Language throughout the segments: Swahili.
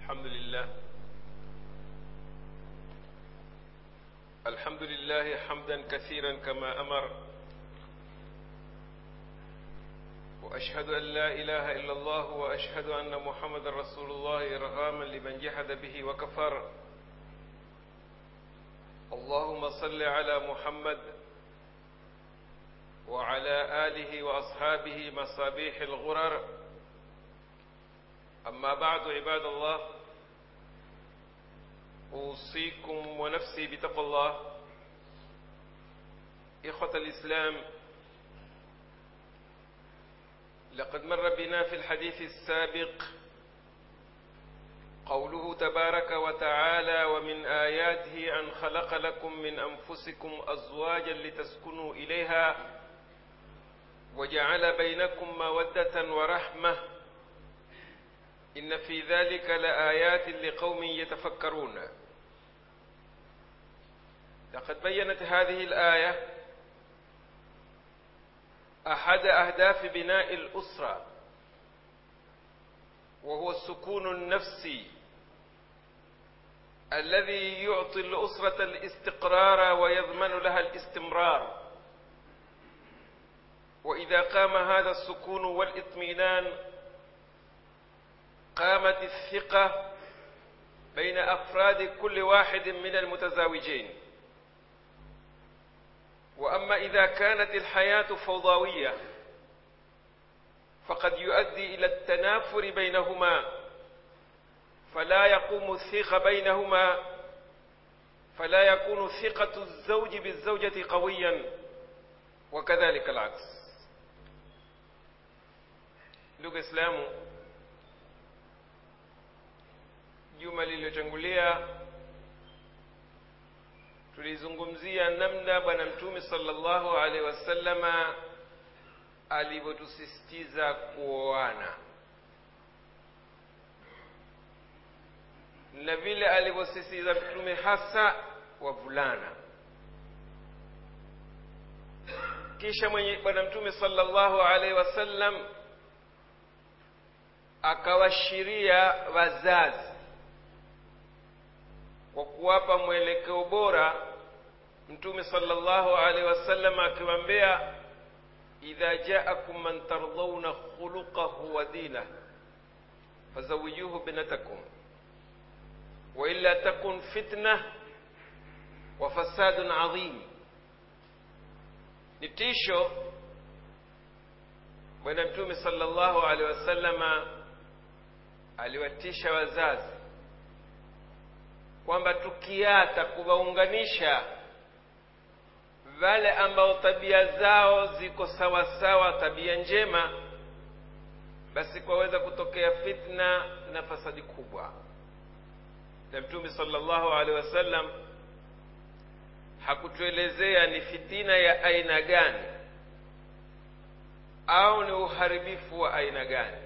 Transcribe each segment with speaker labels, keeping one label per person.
Speaker 1: الحمد لله الحمد لله حمدا كثيرا كما أمر وأشهد أن لا إله إلا الله وأشهد أن محمد رسول الله إرغاما لمن جحد به وكفر اللهم صل على محمد وعلى آله وأصحابه مصابيح الغرر أما بعد عباد الله أوصيكم ونفسي بتقوى الله إخوة الإسلام لقد مر بنا في الحديث السابق قوله تبارك وتعالى ومن آياته أن خلق لكم من أنفسكم أزواجا لتسكنوا إليها وجعل بينكم مودة ورحمة إن في ذلك لآيات لقوم يتفكرون لقد بينت هذه الآية أحد أهداف بناء الأسرة وهو السكون النفسي الذي يعطي الأسرة الاستقرار ويضمن لها الاستمرار وإذا قام هذا السكون والاطمئنان قامت الثقة بين أفراد كل واحد من المتزاوجين وأما إذا كانت الحياة فوضوية فقد يؤدي إلى التنافر بينهما فلا يقوم الثقة بينهما فلا يكون ثقة الزوج بالزوجة قويا وكذلك العكس ndugu islamu juma lililotangulia tulizungumzia namna bwana mtume sallallahu alaihi wasallama alivyotusisitiza kuoana na vile alivyosisitiza mtume hasa wavulana kisha mwenye bwana mtume sallallahu alaihi wasallam akawashiria wazazi kwa kuwapa mwelekeo bora mtume sallallahu alaihi wasallam akiwaambia idha jaakum man tardhauna khuluqahu wa dinah fazawijuhu binatakum wailla takun fitna wa fasadun adhim ni tisho bwana mtume sallallahu alaihi wasallama aliwatisha wazazi kwamba tukiata kuwaunganisha wale ambao tabia zao ziko sawa sawa tabia njema basi kwaweza kutokea fitna na fasadi kubwa na mtume sallallahu alaihi wasallam hakutuelezea ni fitina ya aina gani au ni uharibifu wa aina gani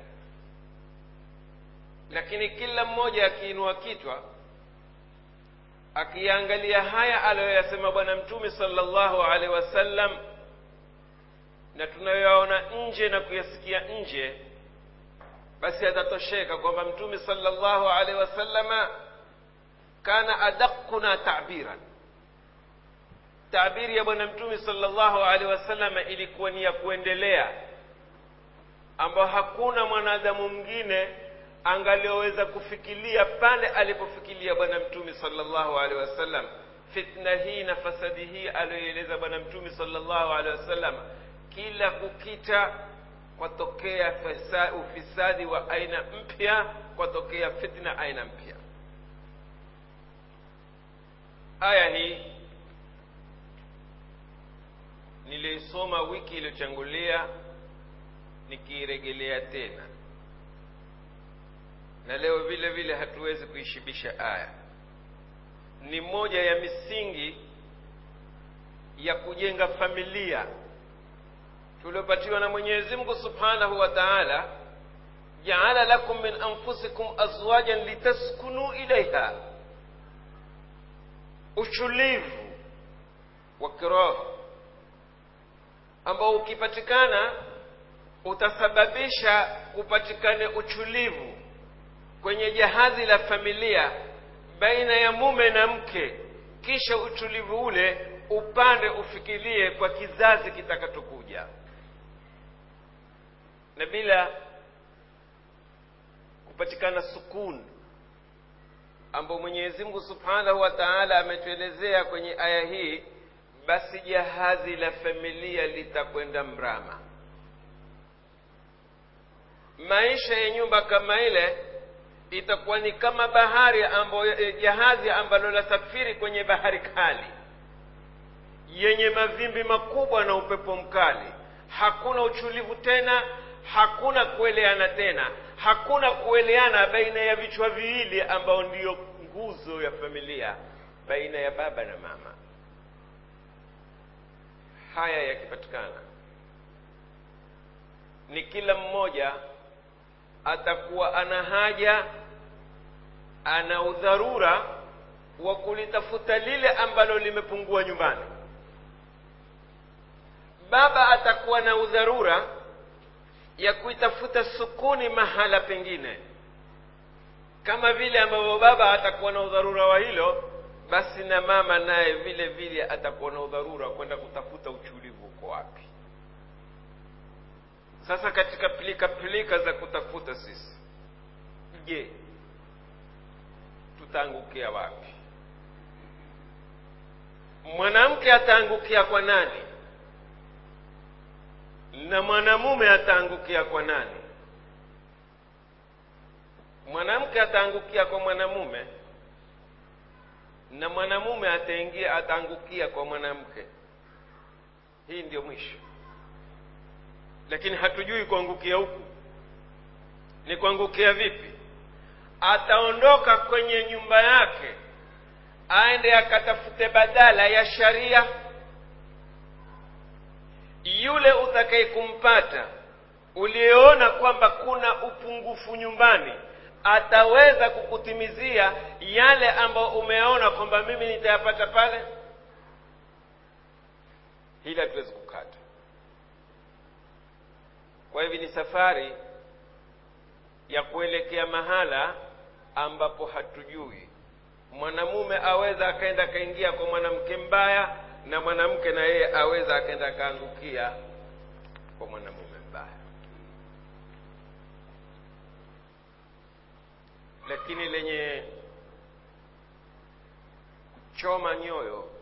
Speaker 1: lakini kila mmoja akiinua kitwa akiangalia haya aliyoyasema bwana mtume sallallahu alaihi wasallam na tunayoyaona nje na kuyasikia nje basi atatosheka kwamba mtume sallallahu alaihi wasallama kana adaquna tabiran tabiri ya bwana mtume sallallahu alaihi wasallama ilikuwa ni ya kuendelea ambao hakuna mwanadamu mwingine angalioweza kufikiria pale alipofikiria bwana mtume sallallahu alaihi wasallam fitna hii na fasadi hii aliyoeleza bwana mtume sallallahu alaihi wasallam kila kukita kwatokea ufisadi wa aina mpya kwatokea fitna aina mpya aya hii niliisoma wiki iliyotangulia nikiiregelea tena na leo vile vile hatuwezi kuishibisha aya ni moja ya misingi ya kujenga familia tuliopatiwa na mwenyezi mungu subhanahu wa taala jaala lakum min anfusikum azwajan litaskunu ilaiha utulivu wa kiroho ambao ukipatikana utasababisha kupatikane utulivu kwenye jahazi la familia baina ya mume na mke kisha utulivu ule upande ufikirie kwa kizazi kitakachokuja na bila kupatikana sukun ambao mwenyezi mungu subhanahu wa taala ametuelezea kwenye aya hii basi jahazi la familia litakwenda mrama maisha ya nyumba kama ile itakuwa ni kama bahari ambayo jahazi ambalo lasafiri kwenye bahari kali yenye mavimbi makubwa na upepo mkali hakuna utulivu tena hakuna kueleana tena hakuna kueleana baina ya vichwa viwili ambao ndiyo nguzo ya familia baina ya baba na mama haya yakipatikana ni kila mmoja atakuwa ana haja ana udharura wa kulitafuta lile ambalo limepungua nyumbani baba atakuwa na udharura ya kuitafuta sukuni mahala pengine kama vile ambavyo baba atakuwa na udharura wa hilo basi na mama naye vile vile atakuwa na udharura wa kwenda kutafuta utulivu uko wapi sasa katika pilika pilika za kutafuta sisi je tutaangukia wapi mwanamke ataangukia kwa nani na mwanamume ataangukia kwa nani mwanamke ataangukia kwa mwanamume na mwanamume ataingia ataangukia kwa mwanamke hii ndio mwisho lakini hatujui kuangukia huku ni kuangukia vipi ataondoka kwenye nyumba yake aende akatafute badala ya sharia yule utakaye kumpata uliyeona kwamba kuna upungufu nyumbani ataweza kukutimizia yale ambayo umeona kwamba mimi nitayapata pale hili hatuwezi kukata kwa hivyo ni safari ya kuelekea mahala ambapo hatujui mwanamume aweza akaenda akaingia kwa mwanamke mbaya na mwanamke na yeye aweza akaenda akaangukia kwa mwanamume mbaya lakini lenye kuchoma nyoyo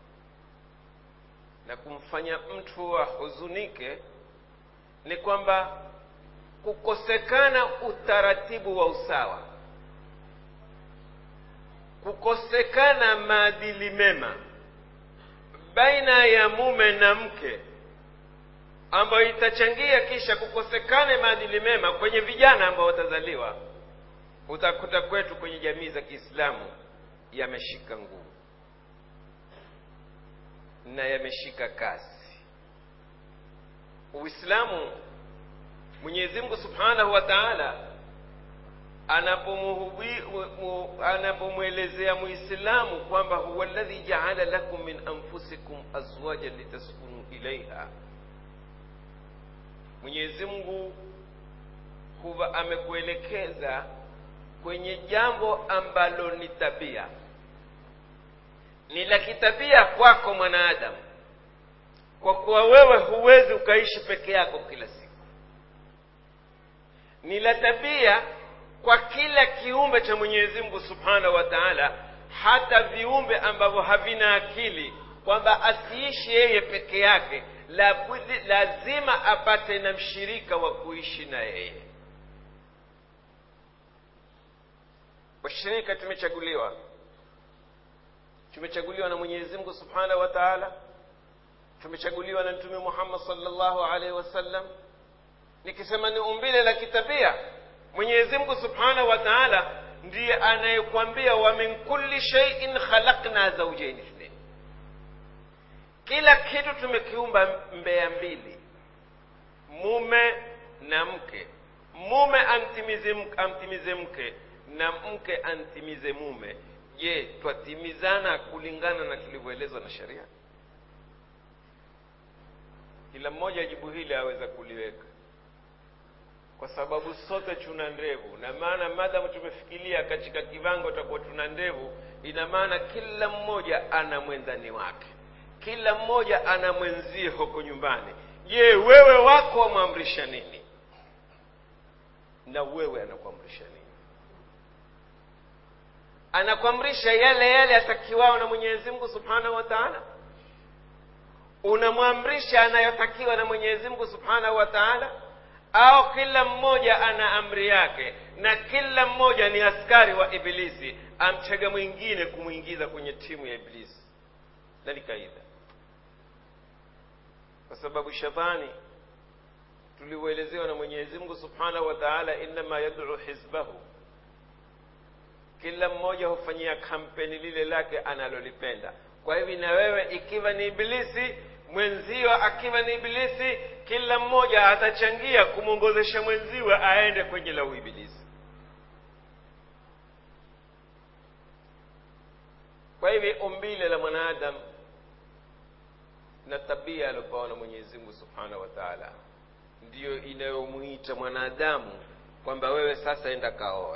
Speaker 1: na kumfanya mtu ahuzunike ni kwamba kukosekana utaratibu wa usawa kukosekana maadili mema baina ya mume na mke ambayo itachangia kisha kukosekane maadili mema kwenye vijana ambao watazaliwa utakuta kwetu kwenye jamii za kiislamu yameshika nguvu na yameshika kasi uislamu mwenyezi mungu subhanahu wa taala anapomwelezea muislamu kwamba huwa ladhi jaala lakum min anfusikum azwajan litaskunu ilaiha mwenyezi mungu huwa amekuelekeza kwenye jambo ambalo ni tabia ni la kitabia kwako mwanadamu kwa kuwa wewe huwezi ukaishi peke yako kila siku ni la tabia kwa kila kiumbe cha mwenyezi mungu subhanahu wa taala hata viumbe ambavyo havina akili kwamba asiishi yeye peke yake la, lazima apate na mshirika wa kuishi na yeye washirika tumechaguliwa tumechaguliwa na mwenyezi mungu subhanahu wa taala tumechaguliwa na mtume muhammad salllahu alaihi wasallam nikisema ni umbile la kitabia mwenyezi mungu subhanahu wa taala ndiye anayekwambia wa min kulli shaiin khalakna zaujaini ithnain kila kitu tumekiumba mbea mbili mume na mke mume amtimize, amtimize mke na mke antimize mume je twatimizana kulingana na tulivyoelezwa na sheria kila mmoja jibu hili aweza kuliweka kwa sababu sote tuna ndevu na maana madamu tumefikiria katika kiwango takuwa tuna ndevu ina maana kila mmoja ana mwendani wake kila mmoja ana mwenzie huko nyumbani je wewe wako wamwamrisha nini na wewe anakuamrisha nini anakuamrisha yale yale atakiwao na mwenyezi mungu subhanahu wa taala unamwamrisha anayotakiwa na mwenyezi mungu subhanahu wa taala au kila mmoja ana amri yake na kila mmoja ni askari wa ibilisi amtega mwingine kumwingiza kwenye timu ya ibilisi na ni kaida kwa sababu shetani tuliuelezewa na mwenyezi mungu subhanahu wa taala innama yaduu hizbahu kila mmoja hufanyia kampeni lile lake analolipenda kwa hivi na wewe ikiwa ni ibilisi mwenzio akiwa ni ibilisi kila mmoja atachangia kumwongozesha mwenziwe aende kwenye la uibilisi kwa hivi umbile la mwanadamu na tabia aliopewa na mwenyezi mungu subhanahu wa taala ndiyo inayomwita mwanadamu kwamba wewe sasa enda kaoe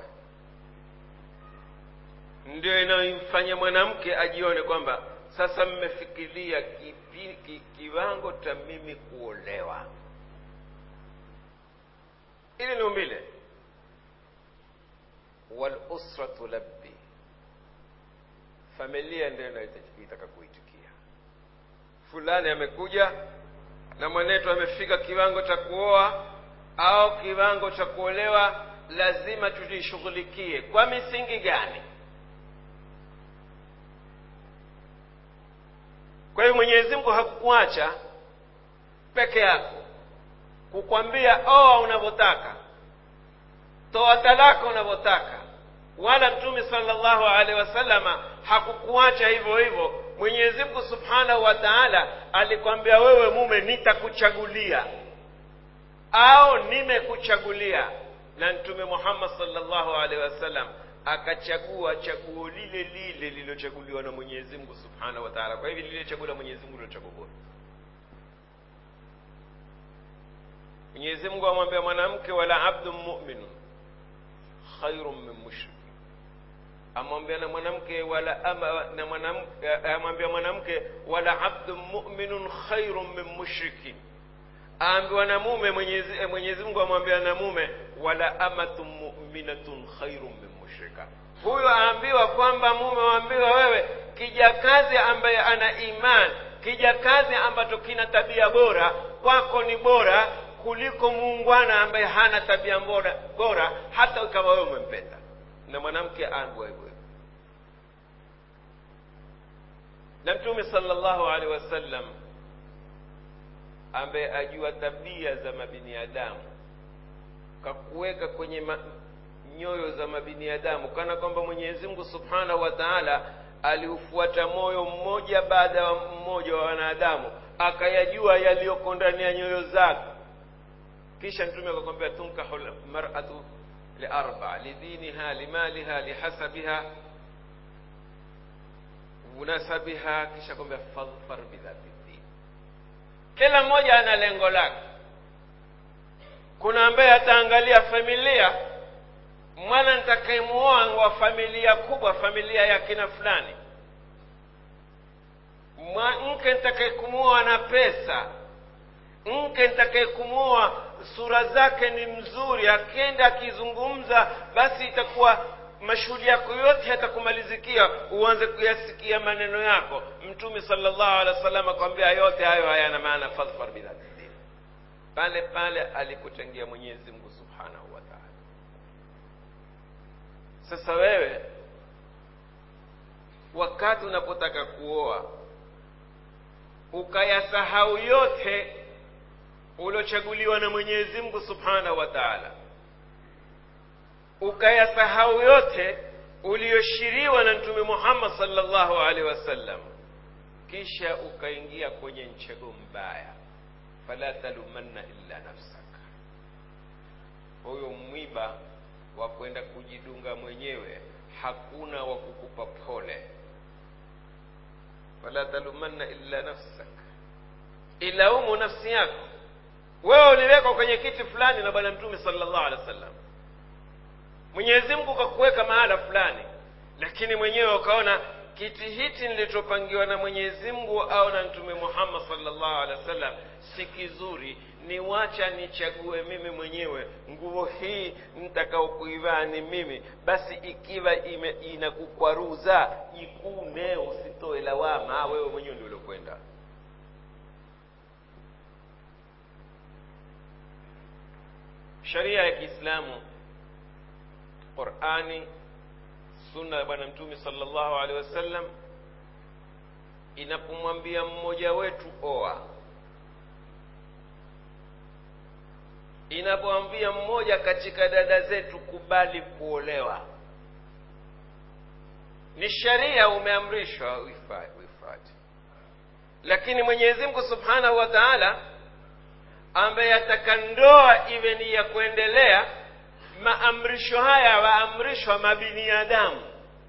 Speaker 1: ndio inayomfanya mwanamke ajione kwamba sasa mmefikiria kipi, ki, kiwango cha mimi kuolewa ili ni umbile walusratu labbi familia ndio inaitaka kuitikia fulani amekuja na mwenetu amefika kiwango cha kuoa au kiwango cha kuolewa lazima tujishughulikie kwa misingi gani kwa hiyo mwenyezi mungu hakukuacha peke yako kukwambia oa unavyotaka toa talaka unavyotaka wala mtume salllahu alehi wasalama hakukuacha hivyo hivyo mwenyezi mungu subhanahu wa taala alikwambia wewe mume nitakuchagulia au nimekuchagulia na mtume muhammad salllahu alehi wasallam akachagua chaguo lile lile lililochaguliwa na mwenyezi mungu subhanahu wa taala kwa hivi lile chaguo la mwenyezi mungu lilo chaguo bora mwenyezi mungu amwambia mwanamke wala abdun muminun khairun min mushrikin amwambia na mwanamke wala ama, na mwanamke amwambia mwanamke wala abdun muminun khairun min mushrikin aambiwa na mume mwenyezi, mwenyezi mungu amwambia na mume wala amatun muminatun khairun min mushrika huyo aambiwa kwamba mume waambiwa wewe kijakazi ambaye ana iman kijakazi ambacho kina tabia bora kwako ni bora kuliko muungwana ambaye hana tabia bora, bora hata ukawa wewe umempenda na mwanamke aambiwa hivyo hivyo na mtume sallallahu alaihi wasallam ambaye ajua tabia za mabiniadamu kakuweka kwenye ma, nyoyo za mabiniadamu kana kwamba mwenyezi mungu subhanahu wa taala aliufuata moyo mmoja baada ya mmoja wa wanadamu akayajua yaliyoko ndani ya nyoyo zake kisha mtume akakwambia tunkahu lmaratu liarba lidiniha limaliha lihasabiha munasabiha kisha kwambia fadhfar bidhati din kila mmoja ana lengo lake kuna ambaye ataangalia familia mwana nitakayemuoa wa familia kubwa familia ya kina fulani mke nitakayekumuoa na pesa mke nitakayekumuoa sura zake ni mzuri akienda akizungumza basi itakuwa mashuhudi yako yote yatakumalizikia uanze kuyasikia maneno yako mtume salllahu alehi wa sallam akwambia yote hayo hayana maana fadhfar bidhatidin pale pale alikutengia mwenyezi mungu subhanahu wa taala sasa wewe wakati unapotaka kuoa ukayasahau yote uliochaguliwa na mwenyezi mungu subhanahu wa taala ukayasahau yote uliyoshiriwa na mtume muhammad salllahu alaihi wasallam kisha ukaingia kwenye mchego mbaya fala talumanna illa nafsaka huyo mwiba wa kwenda kujidunga mwenyewe hakuna wa kukupa pole fala talumanna illa nafsaka ilaumu nafsi yako wewe uliwekwa kwenye kiti fulani na bwana mtume sallallahu alaihi wasallam mwenyezi mungu kakuweka mahala fulani lakini mwenyewe ukaona kiti hiti nilichopangiwa na mwenyezi mungu au na mtume muhammad sallallahu alaihi wasallam si kizuri ni wacha nichague mimi mwenyewe nguo hii nitakaokuivaa ni mimi basi ikiwa ime, inakukwaruza jikune usitoe lawama wewe mwenyewe ndio uliokwenda sharia ya kiislamu qurani sunna ya bwana mtume sallallahu alaihi wasallam inapomwambia mmoja wetu oa inapomwambia mmoja katika dada zetu kubali kuolewa ni sharia umeamrishwa uifate lakini mwenyezi mungu subhanahu wa taala ambaye ataka ndoa iwe ni ya kuendelea maamrisho haya waamrishwa mabiniadamu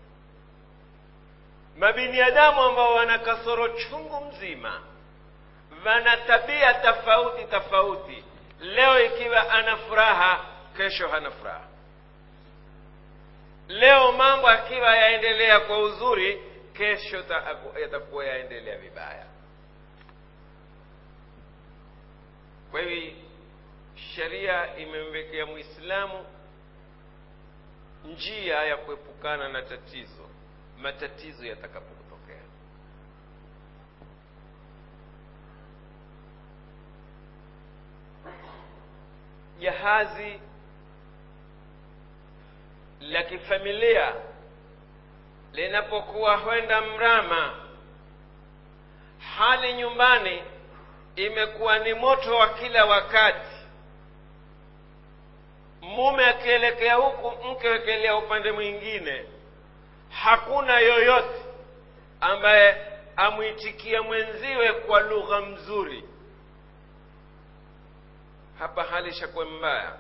Speaker 1: mabiniadamu ambao wana kasoro chungu mzima wana tabia tofauti tofauti leo ikiwa ana furaha kesho hana furaha leo mambo akiwa yaendelea kwa uzuri kesho yatakuwa yaendelea vibaya kwa hivi sheria imemwekea mwislamu njia ya kuepukana na tatizo matatizo yatakapotokea jahazi la kifamilia linapokuwa hwenda mrama hali nyumbani imekuwa ni moto wa kila wakati mume akielekea huku mke akielekea upande mwingine hakuna yoyote ambaye amwitikia mwenziwe kwa lugha mzuri hapa hali ishakuwa mbaya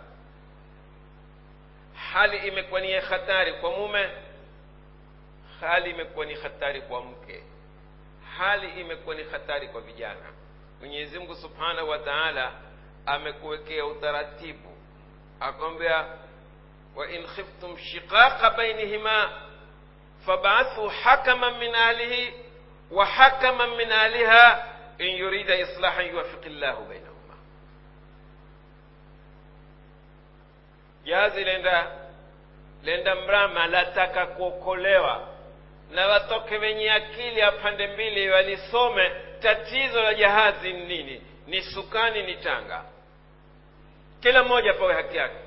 Speaker 1: hali imekuwa ni hatari kwa mume hali imekuwa ni hatari kwa mke hali imekuwa ni hatari kwa vijana mwenyezi mungu subhanahu wa taala amekuwekea utaratibu akwambia wain khiftum shiqaqa bainihima fabaathu hakaman min ahlihi wa hakaman min ahliha in yurida islahan yuwafiqi llahu bainahuma jazi lenda lenda mrama lataka kuokolewa na watoke wenye akili ya pande mbili walisome tatizo la jahazi ni nini ni sukani ni tanga kila mmoja pawe haki yake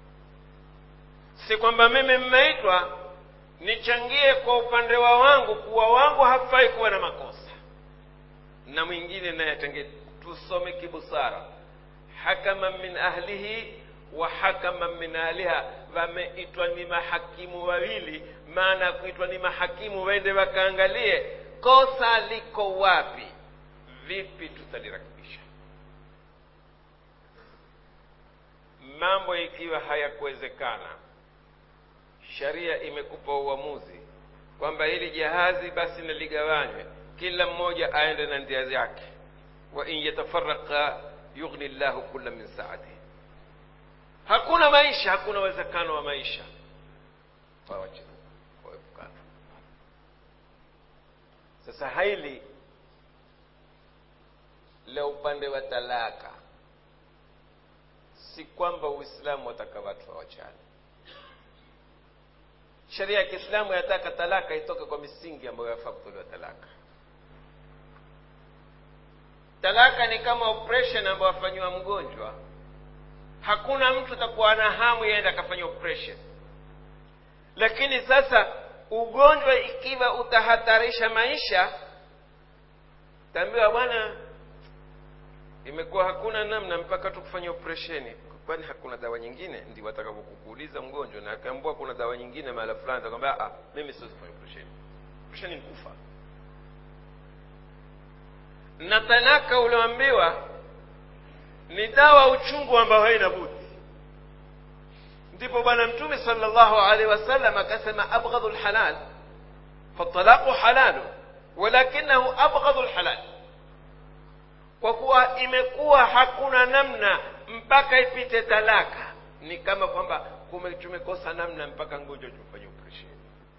Speaker 1: si kwamba mimi mmeitwa nichangie kwa upande wa wangu kuwa wangu hafai kuwa na makosa na mwingine naye atenge tusome kibusara hakama min ahlihi wa hakama min ahliha wameitwa ni mahakimu wawili maana kuitwa ni mahakimu waende wakaangalie kosa liko wapi vipi tutalirakibisha mambo ikiwa hayakuwezekana sharia imekupa uamuzi kwamba hili jahazi basi naligawanywe kila mmoja aende na ndia yake wa in yatafaraka yughni llahu kula min saatihi hakuna maisha hakuna uwezekano wa maisha waepukana sasa hili la upande wa talaka si kwamba uislamu wataka watu wawachane sheria ya kiislamu yataka talaka itoke kwa misingi ambayo yafaa kutolewa talaka talaka ni kama operation ambayo afanyiwa mgonjwa hakuna mtu atakuwa na hamu yaenda akafanya operation lakini sasa ugonjwa ikiwa utahatarisha maisha taambiwa bwana imekuwa hakuna namna mpaka tu kufanya operesheni kwani hakuna dawa nyingine ndi watakapokukuuliza mgonjwa na akaambua kuna dawa nyingine mahala fulani atakwambia ah mimi siwezi kufanya operesheni operesheni ni kufa na talaka ulioambiwa ni dawa uchungu ambao haina budi ndipo bwana mtume sallallahu alaihi wasallam akasema abghadhu lhalal fatalaqu halalu walakinahu abghadhu lhalal kwa kuwa imekuwa hakuna namna mpaka ipite talaka ni kama kwamba kume- tumekosa namna mpaka ngoja tufanye operesheni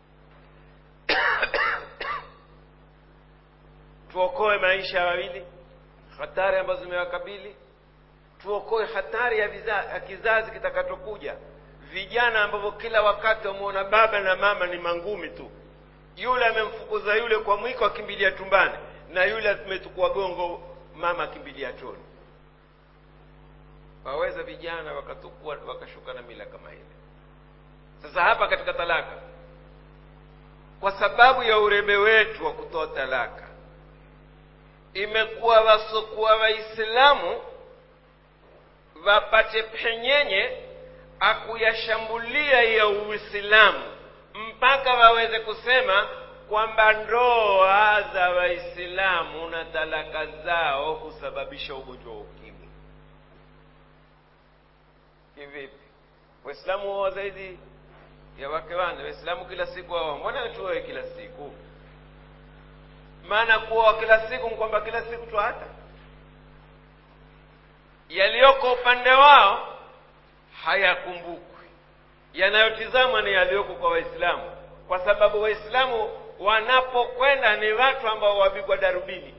Speaker 1: tuokoe maisha ya wawili hatari ambazo zimewakabili tuokoe hatari ya, viza, ya kizazi kitakachokuja vijana ambavyo kila wakati wameona baba na mama ni mangumi tu yule amemfukuza yule kwa mwiko akimbilia tumbani na yule ametukua gongo mama akimbilia choni waweza vijana wakatukua wakashuka na mila kama ile sasa hapa katika talaka kwa sababu ya urebe wetu wa kutoa talaka imekuwa wasokuwa waislamu wapate penyenye akuyashambulia ya uislamu mpaka waweze kusema kwamba ndoa za waislamu na talaka zao husababisha ugonjwa wa ukimwi kivipi waislamu huoa zaidi ya wake wane waislamu kila siku wao mbona tuoe kila siku maana kuoa kila siku ni kwamba kila siku twahata yaliyoko upande wao hayakumbukwi yanayotizamwa ni yaliyoko kwa waislamu kwa sababu waislamu wanapokwenda ni watu ambao wapigwa darubini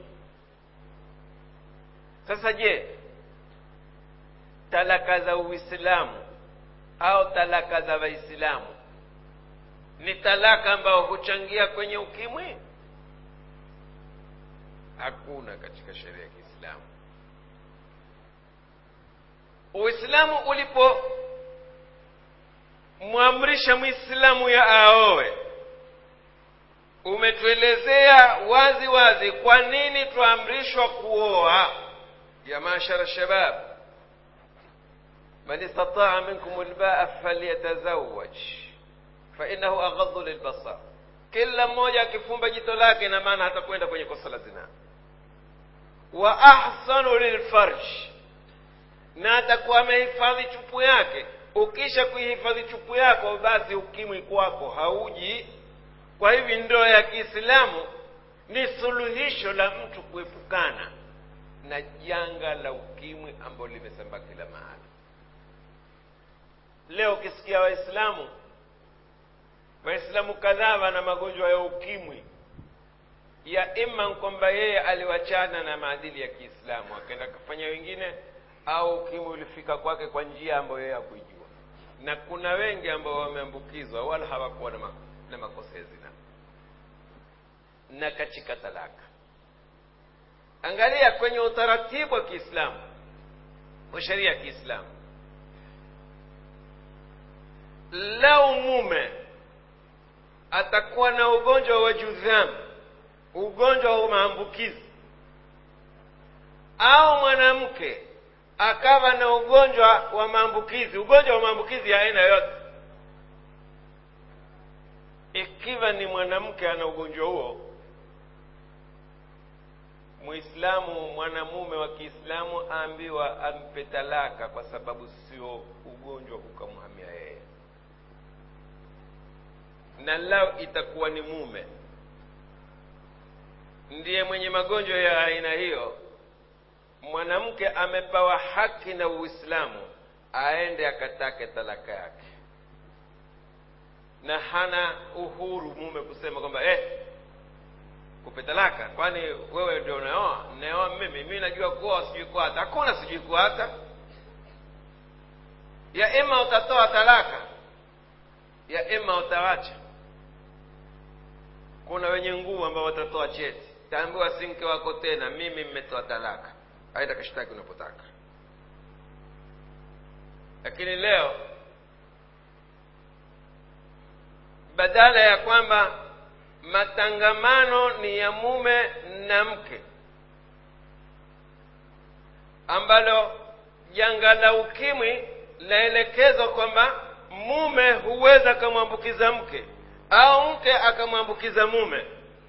Speaker 1: sasa je talaka za uislamu au talaka za waislamu ni talaka ambao huchangia kwenye ukimwi hakuna katika sheria ya kiislamu uislamu ulipomwamrisha mwislamu ya aowe umetuelezea wazi wazi kwa nini twaamrishwa kuoa ya mashara shabab man istataa minkum lbaa falyatazawaj fainahu aghadhu lilbasar kila mmoja akifumba jito lake na maana hatakwenda kwenye kosa la zinaa wa ahsanu lilfarj na atakuwa amehifadhi chupu yake ukisha kuihifadhi chupu yako basi ukimwi kwako hauji kwa hivi ndoa ya kiislamu ni suluhisho la mtu kuepukana na janga la ukimwi ambalo limesambaa kila mahali leo ukisikia waislamu waislamu kadhaa wana magonjwa ya ukimwi ya ima kwamba yeye aliwachana na maadili ya kiislamu akaenda kafanya wengine au ukimwi ulifika kwake kwa njia ambayo yeye hakuijua na kuna wengi ambao wameambukizwa wala hawakuwa na, ma, na makosa ya zina na katika talaka angalia kwenye utaratibu wa kiislamu wa sheria ya kiislamu lau mume atakuwa na ugonjwa wa judhamu ugonjwa wa maambukizi au mwanamke akawa na ugonjwa wa maambukizi ugonjwa wa maambukizi ya aina yote ikiwa ni mwanamke ana ugonjwa huo muislamu mwanamume wa kiislamu aambiwa ampe talaka kwa sababu sio ugonjwa ukamhamia yeye na lao itakuwa ni mume ndiye mwenye magonjwa ya aina hiyo mwanamke amepewa haki na uislamu aende akatake talaka yake na hana uhuru mume kusema kwamba eh, kupe talaka kwani wewe ndio unaoa naoa mimi mi najua kuoa sijui kuata hakuna sijui kuata ya ima utatoa talaka ya ima utawacha kuna wenye nguvu ambao watatoa cheti taambiwa si mke wako tena mimi mmetoa talaka aenda kashtaki unapotaka lakini leo badala ya kwamba matangamano ni ya mume na mke ambalo janga la ukimwi laelekezwa kwamba mume huweza akamwambukiza mke au mke akamwambukiza mume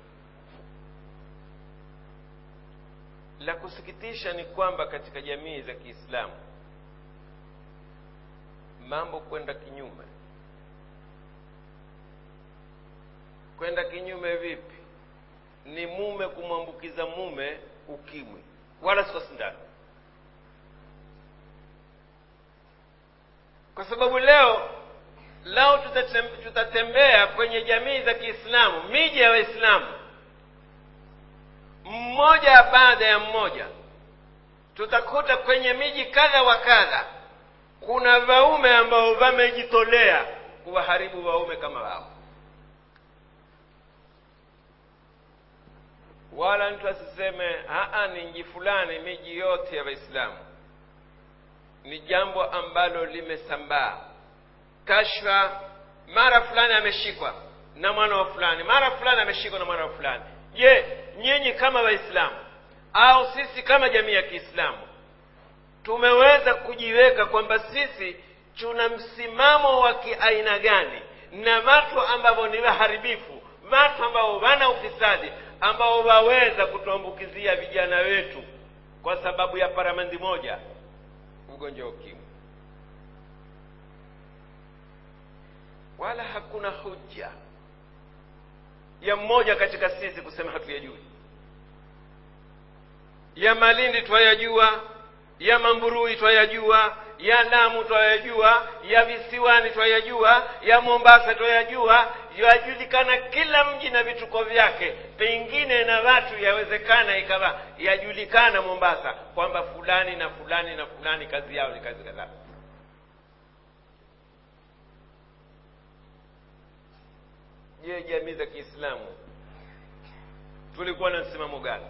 Speaker 1: la kusikitisha ni kwamba katika jamii za kiislamu mambo kwenda kinyume kwenda kinyume vipi ni mume kumwambukiza mume ukimwi wala si kwa sindano kwa sababu leo lao tutatem- tutatembea kwenye jamii za kiislamu miji ya waislamu mmoja baada ya mmoja tutakuta kwenye miji kadha wa kadha kuna waume ambao wamejitolea kuwaharibu waume kama wao wala mtu asiseme aa ni nji fulani miji yote ya waislamu ni jambo ambalo limesambaa kashfa mara fulani ameshikwa na mwana wa fulani mara fulani ameshikwa na mwana wa fulani je nyinyi kama waislamu au sisi kama jamii ya kiislamu tumeweza kujiweka kwamba sisi tuna msimamo wa kiaina gani na watu ambao ni waharibifu watu ambao wana ufisadi ambao waweza kutuambukizia vijana wetu kwa sababu ya paramandi moja ugonjwa wa ukimwi wala hakuna hujja ya mmoja katika sisi kusema hatuyajui ya malindi twayajua ya mamburui twayajua ya lamu twayajua ya visiwani twayajua ya mombasa twayajua yajulikana kila mji na vituko vyake pengine na watu yawezekana ikawa yajulikana mombasa kwamba fulani na fulani na fulani kazi yao ni kazi kadhaa je jamii za kiislamu tulikuwa na msimamo gani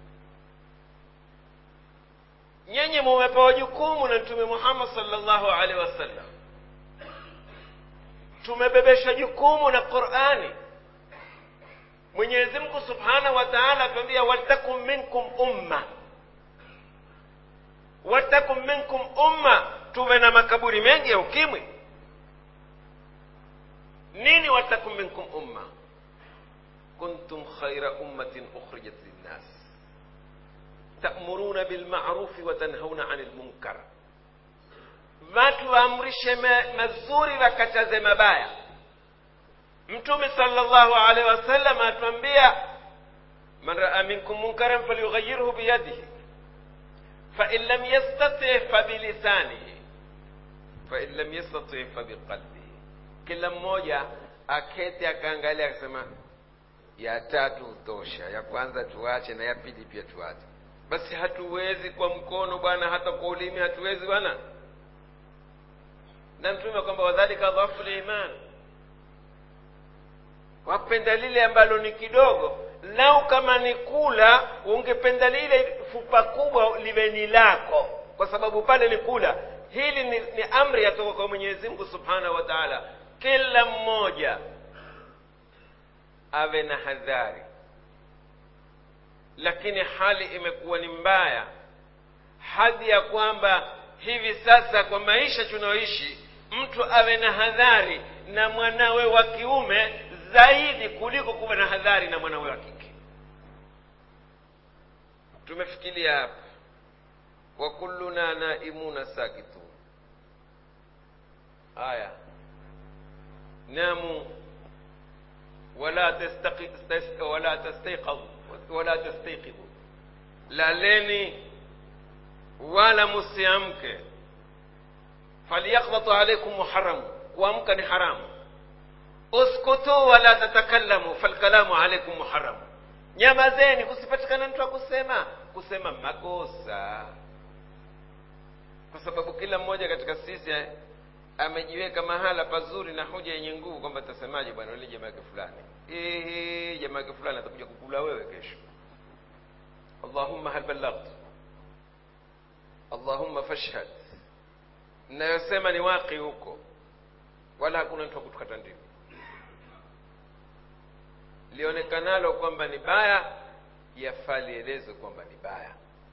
Speaker 1: nyenye mumepewa jukumu na mtume muhammad salllahu alaihi wasallam tumebebeshwa jukumu na qurani mwenyezi mungu subhanahu wa taala atuambia waltakum minkum umma waltakum minkum umma tuwe na makaburi mengi ya ukimwi nini waltakum minkum umma kuntum khaira ummatin ukhrijat linnas ta'muruna bilma'rufi wa tanhauna 'anil munkar watu waamrishe ma- mazuri wakataze mabaya mtume sallallahu alaihi wasallam atuambia man raa minkum munkaran falyughayyirhu biyadihi fain lam yastati fabilisanihi fain lam yastati fabiqalbihi kila mmoja akete akaangalia akasema ya tatu tosha ya kwanza tuache na ya pili pia tuache basi hatuwezi kwa mkono bwana hata kwa ulimi hatuwezi bwana na mtume kwamba wadhalika dhafu liman wapenda lile ambalo ni kidogo lau kama ni kula ungependa lile fupa kubwa liwe ni lako kwa sababu pale ni kula hili ni, ni amri yatoka kwa mwenyezi mungu subhanahu wa taala kila mmoja awe na hadhari lakini hali imekuwa ni mbaya hadi ya kwamba hivi sasa kwa maisha tunayoishi mtu awe na hadhari na mwanawe wa kiume zaidi kuliko kuwa na hadhari na mwanawe wa kike tumefikiria hapa wa kulluna naimuna sakitun aya namu wala tastaqi- tas- wala tastaiqadhu wala tastaiqidhu laleni wala musiamke falyakhdhatu alaikum muharamu kuamka ni haramu uskutu wala tatakallamu falkalamu alaikum muharamu nyamazeni kusipatikana mtu wa kusema kusema makosa kwa sababu kila mmoja katika sisi eh, amejiweka mahala pazuri na hoja yenye nguvu kwamba tasemaje bwana yule jamaa yake fulani Ehe, jamaa yake fulani atakuja kukula wewe kesho allahumma hal ballaghtu allahumma fashhad nayosema ni waqi huko wala hakuna mtu wa kutukata ndimi lionekanalo kwamba ni baya yafaa lielezwe kwamba ni baya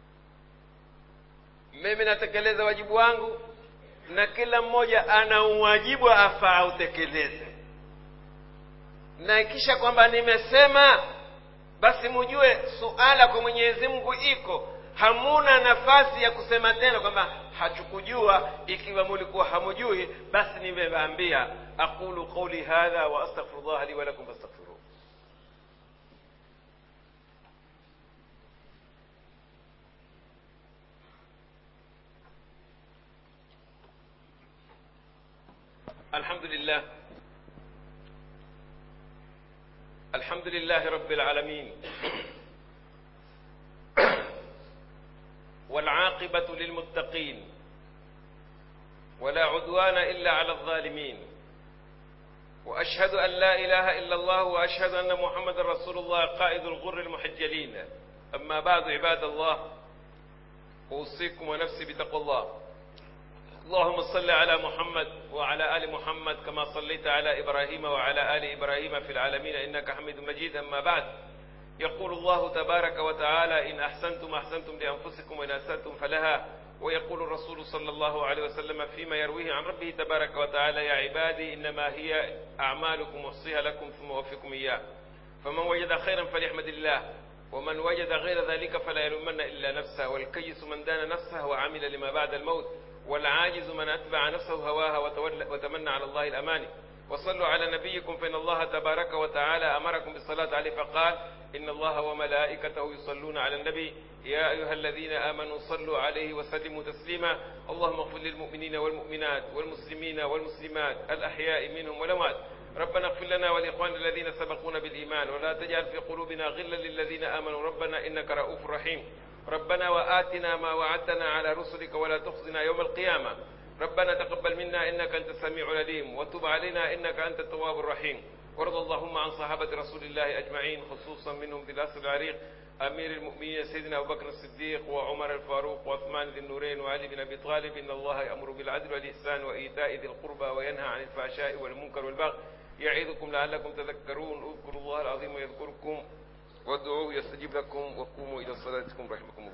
Speaker 1: mimi natekeleza wajibu wangu na kila mmoja ana uwajibu afaa autekeleze na ikisha kwamba nimesema basi mujue suala kwa mwenyezi mungu iko hamuna nafasi ya kusema tena kwamba hatukujua ikiwa mulikuwa hamujui basi nimewaambia aqulu qauli hadha wa astaghfirullah li wa lakum fastaghfiruh الحمد لله الحمد لله رب العالمين والعاقبة للمتقين ولا عدوان إلا على الظالمين وأشهد أن لا إله إلا الله وأشهد أن محمد رسول الله قائد الغر المحجلين أما بعد عباد الله أوصيكم ونفسي بتقوى الله اللهم صل على محمد وعلى آل محمد كما صليت على إبراهيم وعلى آل إبراهيم في العالمين إنك حميد مجيد أما بعد يقول الله تبارك وتعالى إن أحسنتم أحسنتم لأنفسكم وإن أسأتم فلها ويقول الرسول صلى الله عليه وسلم فيما يرويه عن ربه تبارك وتعالى يا عبادي إنما هي أعمالكم وصيها لكم ثم أوفيكم إياه فمن وجد خيرا فليحمد الله ومن وجد غير ذلك فلا يلومن إلا نفسه والكيس من دان نفسه وعمل لما بعد الموت والعاجز من أتبع نفسه هواها وتمنى على الله الأماني وصلوا على نبيكم فإن الله تبارك وتعالى أمركم بالصلاة عليه فقال إن الله وملائكته يصلون على النبي يا أيها الذين آمنوا صلوا عليه وسلموا تسليما اللهم اغفر للمؤمنين والمؤمنات والمسلمين والمسلمات الأحياء منهم والأموات ربنا اغفر لنا ولإخواننا الذين سبقونا بالإيمان ولا تجعل في قلوبنا غلا للذين آمنوا ربنا إنك رؤوف رحيم ربنا وآتنا ما وعدتنا على رسلك ولا تخزنا يوم القيامة ربنا تقبل منا إنك أنت السميع العليم وتب علينا إنك أنت التواب الرحيم وارض اللهم عن صحابة رسول الله أجمعين خصوصا منهم بالأسر العريق أمير المؤمنين سيدنا أبو بكر الصديق وعمر الفاروق وعثمان ذي النورين وعلي بن أبي طالب إن الله يأمر بالعدل والإحسان وإيتاء ذي القربى وينهى عن الفحشاء والمنكر والبغي يعظكم لعلكم تذكرون اذكروا الله العظيم يذكركم وادعوه يستجيب لكم وقوموا إلى صلاتكم رحمكم الله